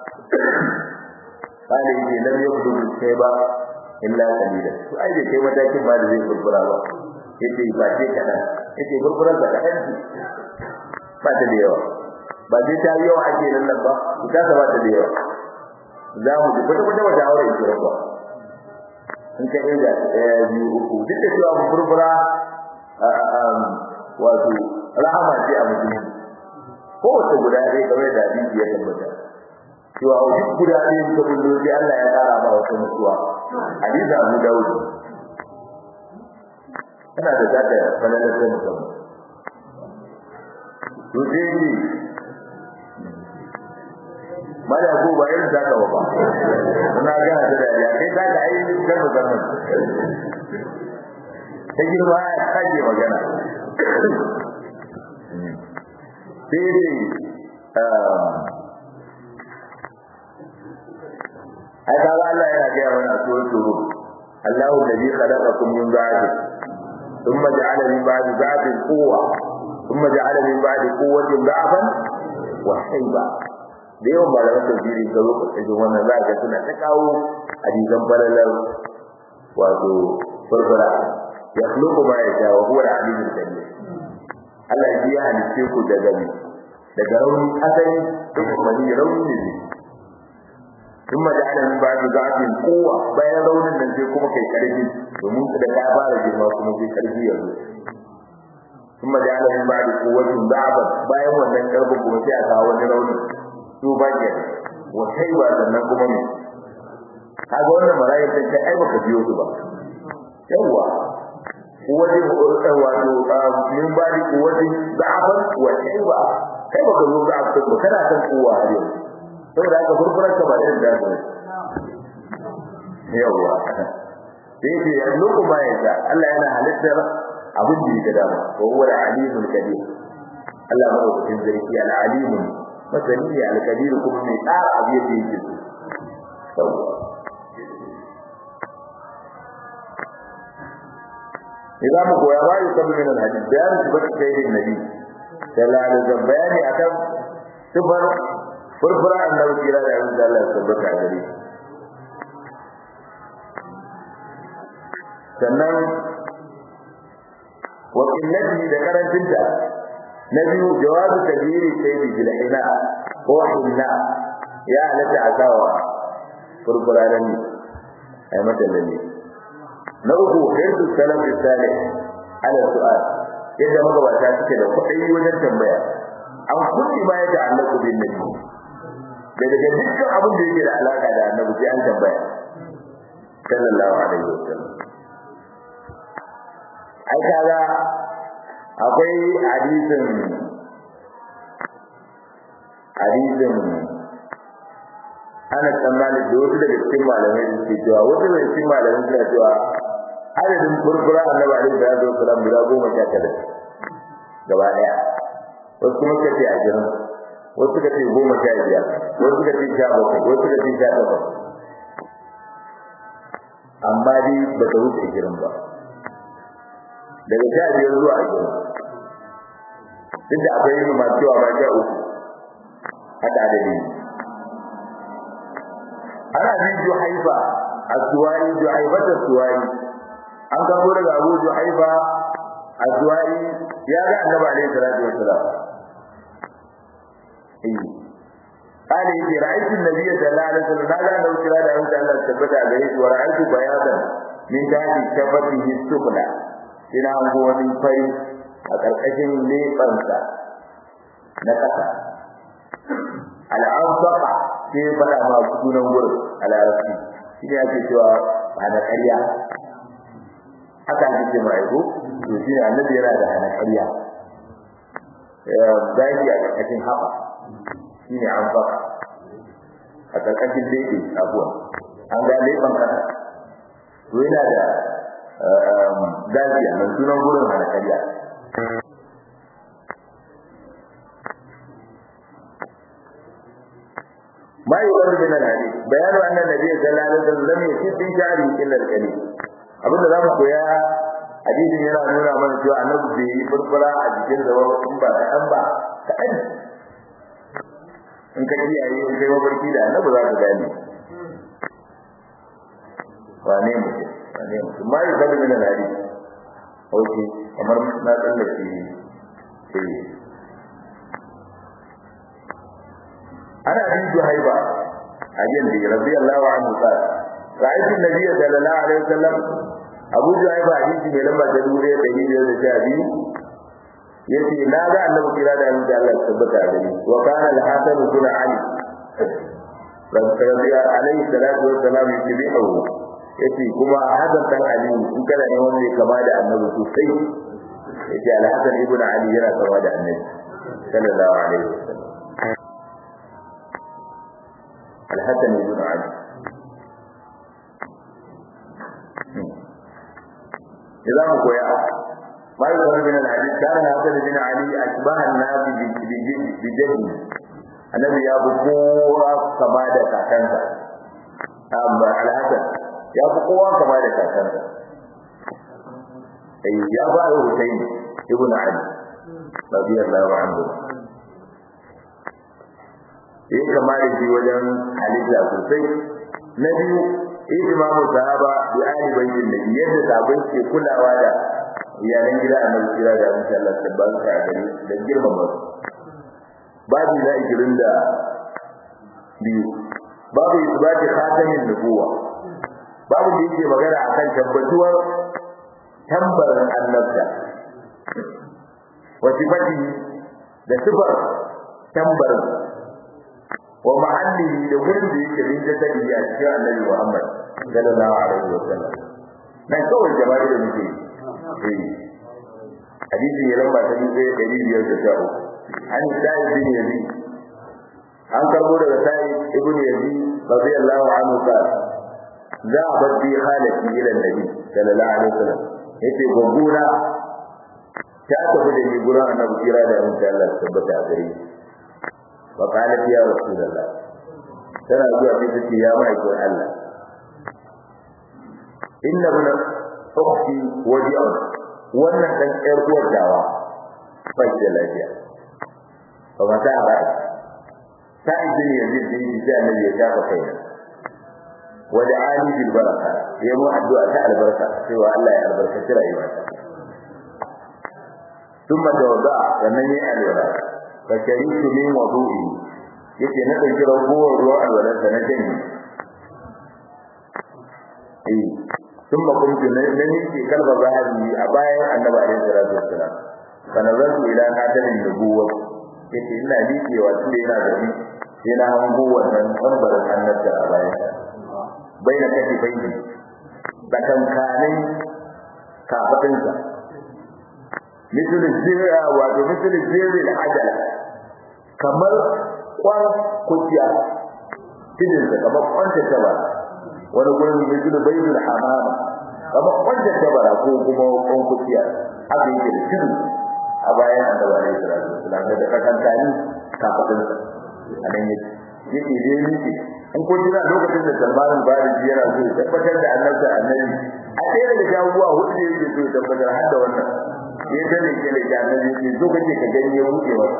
kale yake lam yabdu sai ba illa qalila to ai kai matakin ba da zai kurbura ba yace ba ce kadan yace kurkuran da kadan ba ta da yawa ba zai ta yawa ake nan nan ba ita ta ba ta da yawa za mu ji kwata kwata wata aure ki rabuwa in ka inda ɗaya biyu uku duk da cewa kurkura wato rahama ce a mutum ko wata guda ɗaya kamar da hadisi ya tabbata cewa duk guda ɗaya suka bullo sai Allah ya ƙara ba wata mutuwa hadisi Abu Dawud kana da zata falalar ta musamman to sai ne mala ko ba irin zaka ba na ga da dariya kai zaka ai kan musamman ta girma ya kaje magana sai dai ai kaga Allah yana ga wani a suratul rum Allahu alladhi khalaqakum min ba'di thumma ja'ala min ba'di ba'din quwwa thumma ja'ala min ba'di quwwatin da'fan wa shayba da yawan malaman tafsiri ga lokacin wannan za ga suna ta kawo hadisan balalar wato furfura ya khluqu ma yasha wa huwa al-alimul qadir Allah ya halice ku daga ni daga rauni asali da mani rauni ne kuma da ana min ba'du za'atin quwwa bayan raunin nan sai kuma kai karfi domin da ka fara girma kuma sai karfi ya zo kuma da ana min ba'du quwwatin da'abat bayan wannan karfin kuma sai a kawo wani rauni to ba ke wa kai ba sannan kuma me kaga wannan marayar sai kai ai baka biyo su ba yawa kuwaji wato min bari kuwaji da'afan wa kai ba kai baka zo da'af ba kana san kowa har yau saboda haka furfurar ka ba irin da ba yawa sai ce yanzu ba ya ta Allah yana halittar abin da yake dama wa huwa al-alimul kadir Allah madaukakin sarki al-alimul masani al-kadir kuma mai tsara abin da yake so إذا مقوى ما يسمى من الحديث بيان صفة سيد النبي صلى الله عليه وسلم بياني أكم صفر فرفرة أنه كلا لعلم الله سبك عليه sannan wa qillatihi da karancinta na biyu jawazu kabiri sayyidi bil ina ko inna ya halatta asawa furfura da ni ai mata lalle na uku hirsu salaf salih ala su'al yadda magabata suke da kuɗi wajen tambaya an kulli ma ya ta'allaqu bin nabi da daga dukkan abin da yake da alaka da annabi sai an tambaya sallallahu alaihi wasallam ai kaga akwai hadisin hadisin ana tsammani da wasu daga cikin malamai da suke cewa wasu daga cikin malamai suna cewa adadin furfura annabi alaihi salatu wasalam guda goma sha tara gaba daya wasu kuma suka ce ashirin wasu suka ce goma sha biyar wasu suka ce sha bakwai wasu suka ce sha takwas amma dai ba ta wuce ashirin ba daga sha biyar zuwa ashirin duk da akwai yin masu cewa ba sha uku haka adadi ana bin juhaifa a suwari juhaifata suwari an kamo daga abu juhaifa a suwari ya ga annabi alaihi salatu wassalam قال يجي رأيت النبي صلى الله عليه وسلم هذا لو كلا da أنت الله ثبت عليه ورأيت بياضا من تحت كفته السفلى ina hango wani fari a ƙarƙashin leɓansa na ƙasa al'amfaka sai faɗa ma sunan wurin a larabci shi ne ake cewa hana ƙarya haka ake ce mai ko to shi ne annabi yana da hana ƙarya zaki a ƙarƙashin haɓa shi ne amfaka a ƙarƙashin leɓe abuwa an ga leɓen ƙasa to yana da dajiya mai sunan gurin hana ƙarya ما يقر من الحديث بيان أن النبي صلى الله عليه وسلم لم يسيب في شعره إلا الكليم abin da zamu koya hadisin yana nuna mana cewa annabi bai yi furfura a jikin da in ba kaɗan ba kaɗan in ka kiyaye in kai mafarki da annabi za ka gane wane mutum wane mutum ma yi zaɓi min alhari ok kamar na tsallake eh أنا أبي جهيبة أجندي رضي الله عنه قال رأيت النبي صلى الله عليه وسلم أبو جهيبة حديثي من لما تدوري تهيد الشعبي يتي لا ذا أنه كلا دا أنت الله سبت عليه وكان الحسن بن علي رضي عليه الصلاة والسلام يتبعه yace kuma Hassan dan Ali in kana ne wanda kama da Annabi sosai yace Al-Hasan ibn Ali yana kama da Annabi sallallahu alaihi wasallam الحسن بن علي إذا ما قويا ما يظهر من الحديث كان الحسن بن علي أشبه الناس بجده النبي يا بقوة كما دا كاكنسا أما الحسن يا بقوة كما دا كاكنسا أي يا بقى حسين ابن علي رضي الله عنه ya kama da shi wajen halitta sosai na biyu ihtimamu sahaba bi ahli baitin nabi yadda sahabbai ke kulawa da iyalan gida annabi kira da insha Allah tabbata a gari da girmama su babu na ikirin da biyu babu isbati khatamin nubuwa babu da yake magana akan tabbatuwar tambarin annabta wa sifati da sifar tambarin wa ma'allihi da gurin da yake bin jasadi a cikin annabi Muhammad sallallahu alaihi wa sallam nan kawai jama'a da muke eh hadisi ya lamba ta dubu ɗari biyar da sha uku an sai bin yazid an karbo daga sai ibn yazid radiyallahu anhu qala za a bar bi halati ila nabi sallallahu alaihi wa sallam yace gogura ta tafi da ni gurin annabi kira da insha Allah tabbata a gare shi وقالت يا رسول الله ترى zuwa sai tace ya mai ko Allah inna ibn ukhti wadi'un wannan dan ƴar uwar dawa bai da lafiya ba mata ba ta idin yazid din da annabi ya shafa kai wada ali bil baraka ya mu addu'a ta albarka cewa Allah ya albarkaci rayuwarsa ثم توضع sannan yayi alwala fa sharitu min wudu'i yace na dauki ragowar ruwan alwalar sa na jini eh thumma kuntu nani ke kalba zahabi a bayan annabi alaihi salatu wassalam fa nazartu ila hadarin nubuwwa yace ina liƙewa tunda yana da ni sai na hango wannan tambarin annabta a bayan baina kafi baini tsakankanin kafadinsa misali zira wato misali zira da ajala kamar kwan kuciya tidinsa kamar kwanta tabara wani gurin misali bayyul hamama kamar kwanta tabara ko kuma kwan kuciya haka yake da tidu a bayan annabi alaihi salatu wasallam da kakantani kafadinsa a nan yake yake dai miki in ko jira lokacin da Salman al-Farisi yana so ya tabbatar da annabta annabi a ɗaya daga jawuwa hudu da yake so ya tabbatar har da wannan ya gane ke da annabi ke so kake ka gani ya wuce masa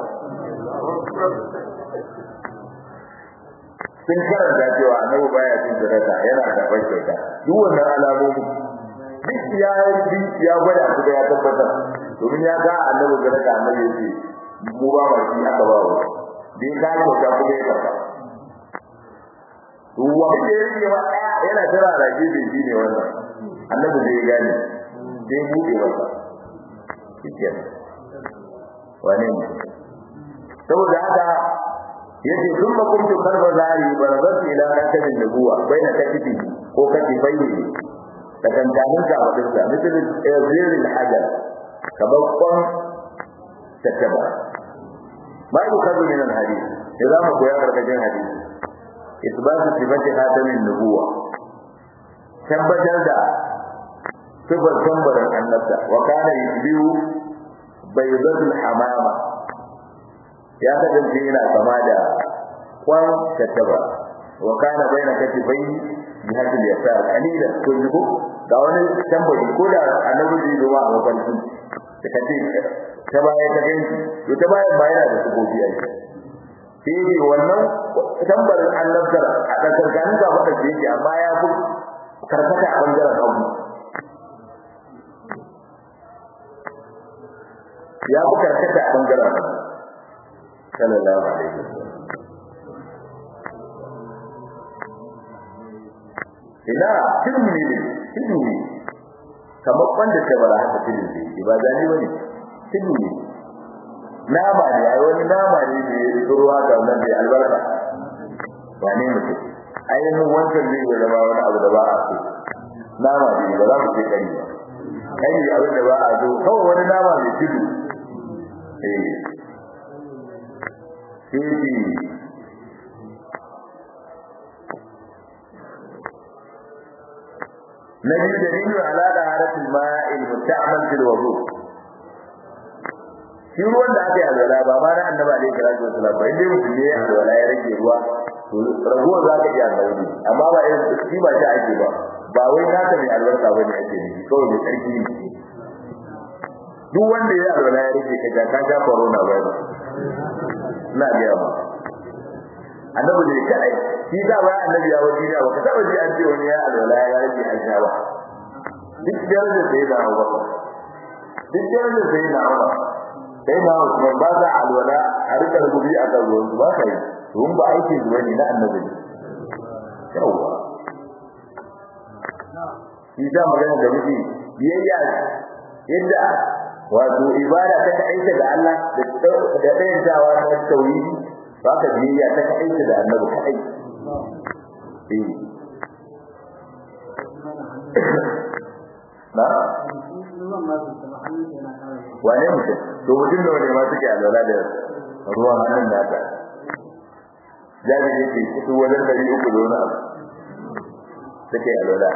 sun karanta cewa annabi baya cin sadaka yana karɓar kyauta duk wannan alamomi duk ya yi ya gwada su da ya tabbatar domin ya ga annabi sadaka annabi ya ce mu ba ma shi aka ba wa da ya kawo kyauta kuma ya karɓa wanda ya rike wa ɗaya yana tara rage da shi ne wannan annabi zai gane zai buɗe masa shikenan wane ne saboda haka yace thumma kuntu qalba zari barazat ila rakabin nubuwa baina katifi ko katifai da kantanin ka wadin sa misali ziril hajar kamar kwan tattaba ma yi kazu min alhadith idan mu koya karkashin hadisi isbatu sifati hatamin nubuwa tabbatar da sifar tambarin annabta wa kana yusbihu baydatul hamama ya kasance yana kama da kwan tattaba wa kana baina katifai jihadul yasar qalilan ko yugo ga wani tambari ko da annabi zai zo a mafarki da kace ta baya ta ganki to ta baya ba yana da sufofi a shi sai dai wannan tambarin annabtar a tsakanin ga wanda yake amma ya fi karkata a bangaren abu ya fi karkata a bangaren sallallahu alaihi wasallam ina tilmi ne tilmi kamar wanda ta bara haka tilmi ne ba zani bane tilmi nama ne ai wani nama ne da ya ruwa ga nan da albarka wane mutum ainihin wancan zai yi zama wani abu da ba a so nama ne ba za mu ce kari ba kai abin da ba a so kawai wani nama mai tudu eh sai na biyu dalilu ala da haratul ma'il musta'mal fil wudu shi ruwan da aka yi alwala ba ma na annabi alaihi salatu wasallam ba inda mutum ne alwala ya rage ruwa to raguwar za ka iya alwala amma ba irin shi ba ta ake ba ba wai naka mai albarka ba ne ake nufi kawai mai tsarki ne duk wanda ya alwala ya rage ka ka ja corona ba na ga ba annabi ne kai shi da ba annabi ya wani da baka taba ji an ce wani ya alwala ya rage an sha ba duk daraja sai da Abu duk daraja sai da Abu sai na Usman ba za alwala a rika rubuci a kan ruwan ba kai don ba aiki zuwa ne na annabi yawa shi da magana da muke biyayya yadda wato ibada ta aika da Allah da da dayantawa na tauhidi ba ka biyayya ta aika da annabi ka aiki eh na wane mutum to mutum da wani ma suke alwala da ruwan hannun da aka jaji ne ke kusa wajen dari uku da wani abu suke alwala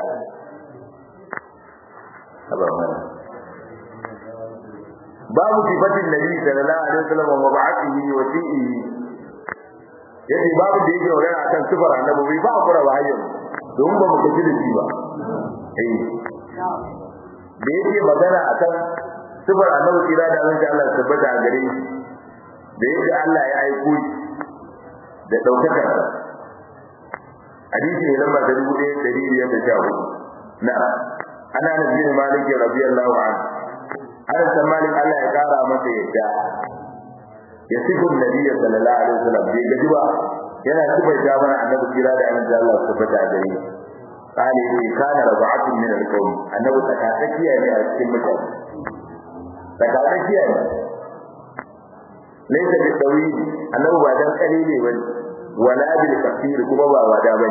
babu sifatin nabi sallallahu alaihi wasallam wa ba'athihi wa fi'ihi yace babu da yake magana akan sifar annabi bai ba kura ba hayyan don ba mu kaji da shi ba eh da yake magana akan sifar annabi kira da Allah Allah tabbata a gare shi da yake Allah ya aiko shi da daukakar sa hadisi ne lamba ta dubu ɗaya ɗari biyar da sha hudu na ana nabi malik radiyallahu anhu ana san malik Allah ya kara masa yadda ya sifin nabi sallallahu alaihi wasallam bai gaji ba yana sifaita mana annabi kira da annabi Allah tabbata a gare shi قال إن كان ربعة من القوم أنه تكاتكيا من السمة تكاتكيا ليس بالطويل أنه بعد قليل بل ولا بالكثير كما بعد بل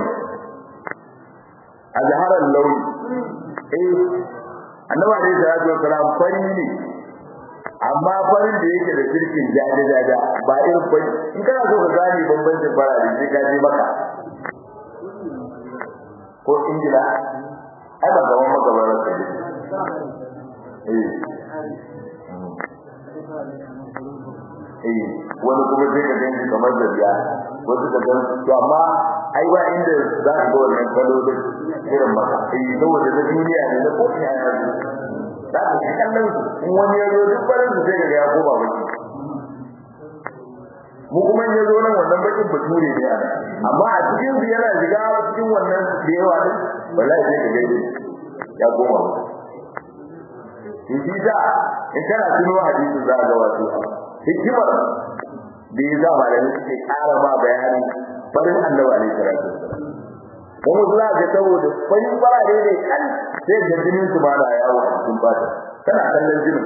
أظهر اللون إيه أنه عليه الصلاة والسلام فريني amma farin da yake da sirkin jaje jaja ba irin fari in kana so ka gane bambancin fara da sai ka je maka ko ingila ai ba gaban magabarar ka eh eh wani kuma sai ka gani kamar da biya wasu ka gani to amma ai ba inda za ka ga wannan kalolin irin maka eh saboda na duniya ne na kofi a yanzu za ka ga kallon in wani ya zo duk barin su sai ka ga ya koma baki mu kuma in ya zo nan wannan bakin bature ne ana amma a cikin su yana shiga cikin wannan da yawa din wallahi sai ka gaide ya koma in shi da in kana tuno hadisin za ga wato hikimar da ya zama da suke ƙara ma bayanin farin annabi alaihi salatu kuma za ka saboda farin farare ne kan sai da jinin su ma na yawo a cikin fata kana kallon jinin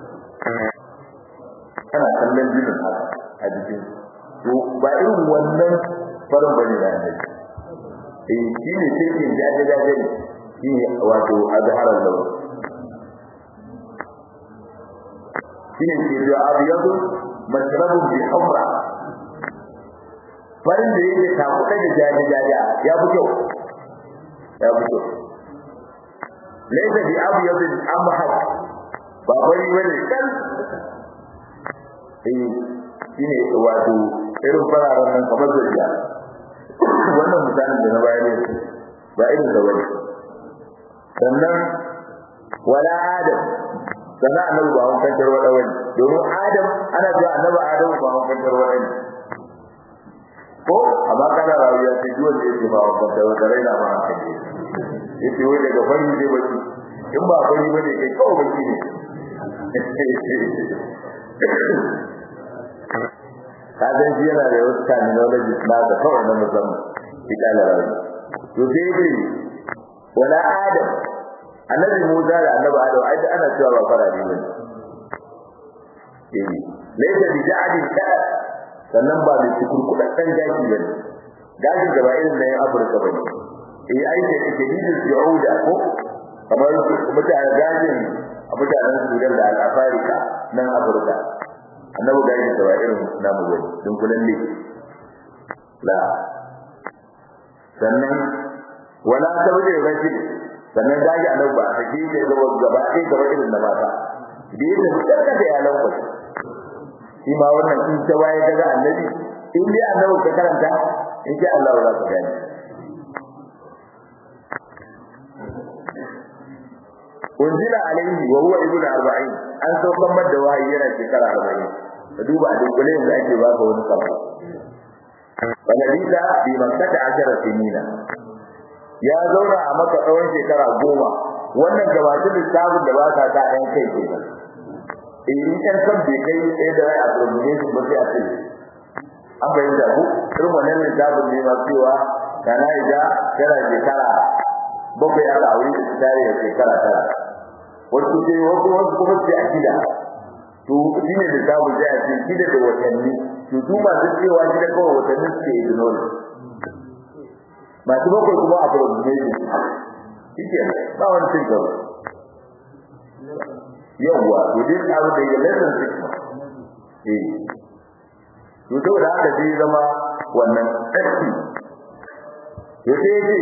kana kallon jinin a jikin to ba irin wannan farin bane da annabi eh shi ne cikin jaje jaje ne shi ne wato azharar lawa shi ne ke da abiyadu mashrabun bi humra farin da yake takuɗa da jaje jaje ya fi kyau ya fi kyau laysa bi abyadin amhad ba bari bane kan eh shine wato irin fararen nan kamar zuriya wannan misalin da na bayar ne ba irin da bane sannan wala adam sannan annabi ba hun kantar wada wani domin adam ana cewa annabi adam ba hun kantar wada ne ko amma kana rayuwa ce duk wanda yake ba hun kantar wada raina ba an kaje yace wai daga fari ne baki in ba fari bane kai kawai baki ne ka san shi yana da wasu terminology na da kawai na musamman ita da rayu to sai dai wala adam annabi Musa da annabi Adam ai da ana cewa ba fara ne bane eh laysa bi ja'di ka sannan ba da cikin kudaden gashi bane gashi da ba irin na yin Afirka bane eh ai da jadidul ju'uda ko kamar mutane gajin mutanen Sudan da al-Afrika nan Afirka annabi gashi da ba irin namu bane dun kullun ne la sannan wala tawdi rajul sannan gaji annabi ba a ji ke gaba gaba ɗaya gaba irin na mata da yake fitar da ya lauka shi ma wannan in ta waye daga annabi in dai annabi ka karanta in ji Allah za ka gani unzila alaihi wa huwa ibnu arba'in an saukan madda wahayi yana shekara arba'in ka duba a dunkule yanzu ake baka wani sabo balabisa bi makkata ashara sinina ya zauna a maka tsawon shekara goma wannan gabatun lissafin da ba sa ta ɗan kai kenan in kan san bai kai sai da a turmune su ba sai a ce an bayyana ku irin wannan lissafin ne ma cewa kana ida kana shekara bakwai aka aure da tare da shekara tara wasu ce wasu wasu kuma ce a gida to shi ne da samu sai a ce shida da watanni to su masu cewa shida kawai watanni suke ignore masu bakwai kuma a probation shi ke ba wani cin gaba yawwa to dai abu da ya lesson six eh to saboda haka zai zama wannan tsarki to sai ce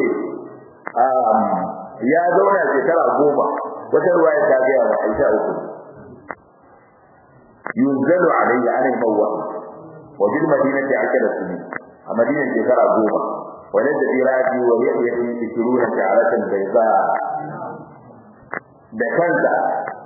ya zauna shekara goma wata ruwaya ta gaya wa Aisha uku yunzalu alayya ana mawwa wa bil madinati akala sinin a madinan shekara goma wala da irati wa yahyi tishruna sha'aratan bayda da kansa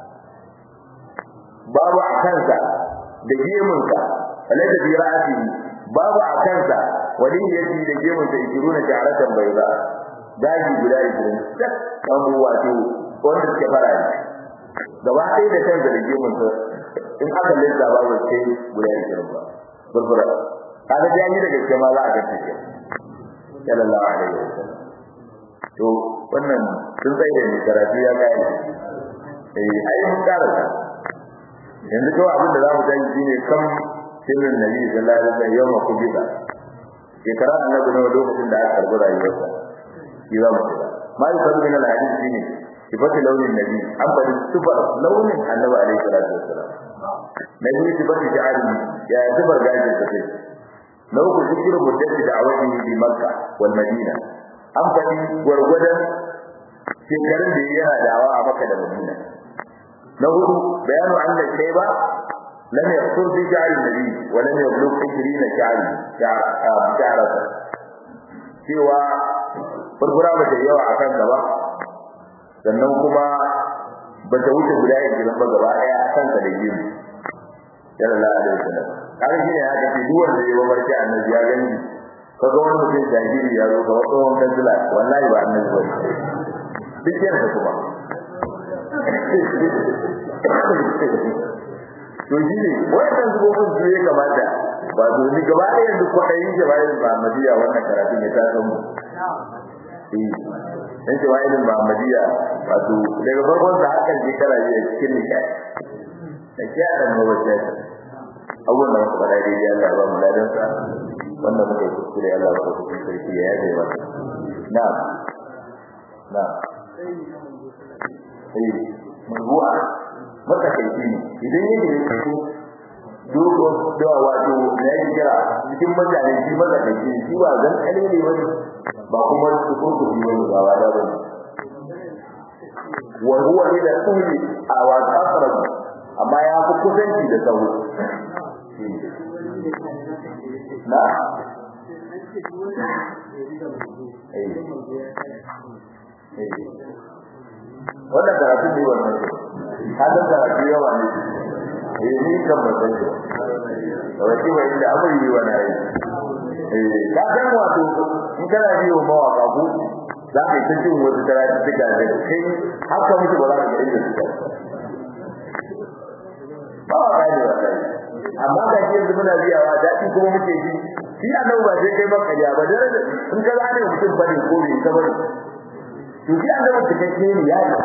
babu a kansa da gemunsa wala da irati babu a kansa wani yake da gemunsa tishruna sha'aratan bayda daji guda 20 tak kan wato wanda suke fara ne gaba ɗaya da kansa da gemun sa in aka lissa ba ba sai guda ishirin ba burbura kaga da yi da gaske ma za a gaske ke sallallahu alaihi wasallam to wannan sun tsaye da ni karatu ya kai eh ai mun karanta yanzu kawai abin da za mu tayi shine kam sirrin nabi sallallahu alaihi wasallam yawma kubita shekara annabi na lokacin da aka karbi rayuwarsa shi za mu tsaya ma yusaru min al-hadith shine sifatu launin nabi an bari sifar launin annabi alaihi salatu wassalam nabi sifatu ja'ali ya sifar gajin sa sai na uku zikirin muddati da awadi bi makka wal madina an bari gwargwadon shekarun da yana dawa a makka da madina na hudu bayanu anna shayba lam yaqtur bi ja'al nabi wa lam yablugh 20 ja'al ja'arata cewa furfura ba ta yawa akan gaba sannan kuma ba ta wuce guda ishirin ba gaba ɗaya a kansa da gemu sallallahu alaihi wasallam kaga shine ya kace duk wanda ya mamarci annabi ya gani kaga wani mutum jahili ya zo kawai tsohon kansila wallahi ba annabi ba duk yana da kuma to shi ne wayannan zubobin su ya kamata ba domin gaba ɗaya yanzu kwaɗayin jawahir Muhammadiyya wannan karatun ya tasan mu dan jawahir Muhammadiyya wato daga farkon sa har kan shekara biyu cikin nishaɗi da ke a ɗan mawacce abubuwan da muka faɗa daidai Allah ba mu ladan sa wannan muka yi kuskure Allah ba ku sarki ya yaje ba na na eh mazuwa maka kai ne idan yake da su dogo da wato da yake kira cikin mutane shi maka kai shi ba zan kale ne wani ba kuma su ko ku yi wani ba da ba wa huwa ila kulli awat aqrab amma ya fi kusanci da sauro na wannan karatu ne wannan hadin karatu yawa ne eh ni kan ba sai wai ba inda abin yi wa nayi eh ka san wato in kana biyo mawaka ku za ka yi ta jin wasu karatu suka da kai haka mutu ba za ka ga inda suka ba wa kai da kai amma ga shi yanzu muna biyawa daɗi kuma muke ji shi annabi ba sai kai ba kariya ba dare in ka gane mutum bane ko bai ta bane to shi annabi cikakke ne ya yi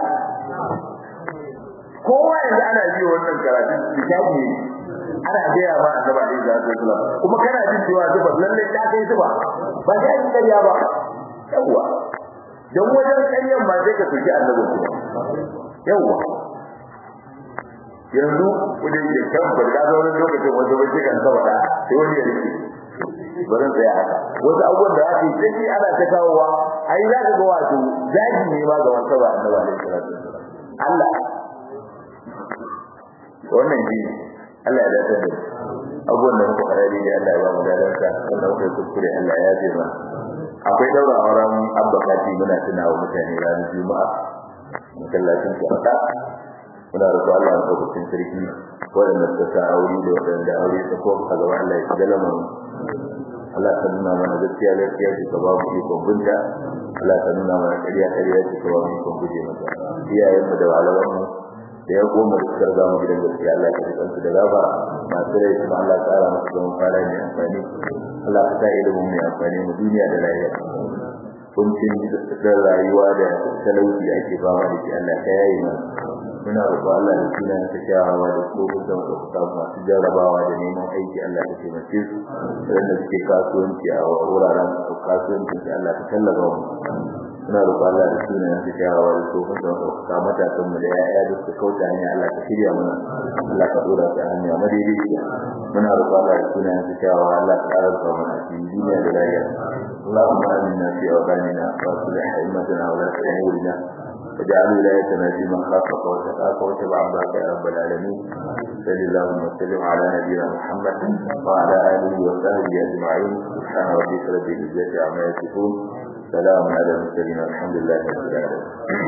kowa yanzu ana biyo wannan karatu kitabi ne ana gaya ma annabi alaihi salatu wasallam kuma kana jin cewa zuba lalle ta kai zuba ba sai an kariya ba yawa dan wajen karyan ba sai ka soki annabi yawa yanzu kudin da kan ba da zo wani lokacin wanda ba kan saboda sai wani ya rike bari sai haka wasu abubuwan da ake sai ana ta kawowa ai za ka ga wato zagi ne ma ga wanda ba annabi alaihi salatu wasallam Allah wannan ji Allah ya dace da abubuwan da muka fara da Allah ya ba mu dalanka wanda muka kuskure Allah ya ji ba akwai daura auren abba kati muna tunawa mutane ranar juma'a masallacin su haka muna roƙo Allah ya kawo cikin sarki waɗanda suka sa aure da waɗanda aure ta ko a gaba Allah ya shiga lamarin Allah ka nuna mana gaskiya gaskiya ce ka ba mu ikon binta Allah ka nuna mana ƙarya ƙarya ce ka ba mu ikon guje mata iyayen mu da malaman mu da ya goma da suka riga mu gidan gaskiya Allah ka ji kansu da gaba masu rai kuma Allah ka ƙara musu zaman fara mai amfani Allah ka sa ilimin mai amfani mu duniya da lahira kuncin da rayuwa da talauci da ake fama da shi Allah ka yayi mana muna roƙo Allah da sunan ta kyawawa da tsohon da muka masu jarrabawa da neman aiki Allah ka taimake su wanda suke kasuwanci a wuraren kasuwanci da Allah ka tallafa mu muna roƙo Allah da sunan ta kyawawa da tsohon da muka matasan mu da ya'ya da suka kauta hanya Allah ka shirya mana Allah ka dora ta hanya madaidaiciya muna roƙo Allah da sunan ta kyawawa Allah ka ƙara sa mana cikin duniya da lafiya اللهم آمنا في أوطاننا وأصلح أئمتنا ولاة أمورنا واجعل ولايتنا في من خافك واتقاك واتبع عبادك يا رب العالمين صل اللهم وسلم على نبينا محمد وعلى اله وصحبه اجمعين سبحان ربك رب العزه عما يصفون سلام على المرسلين الحمد لله رب العالمين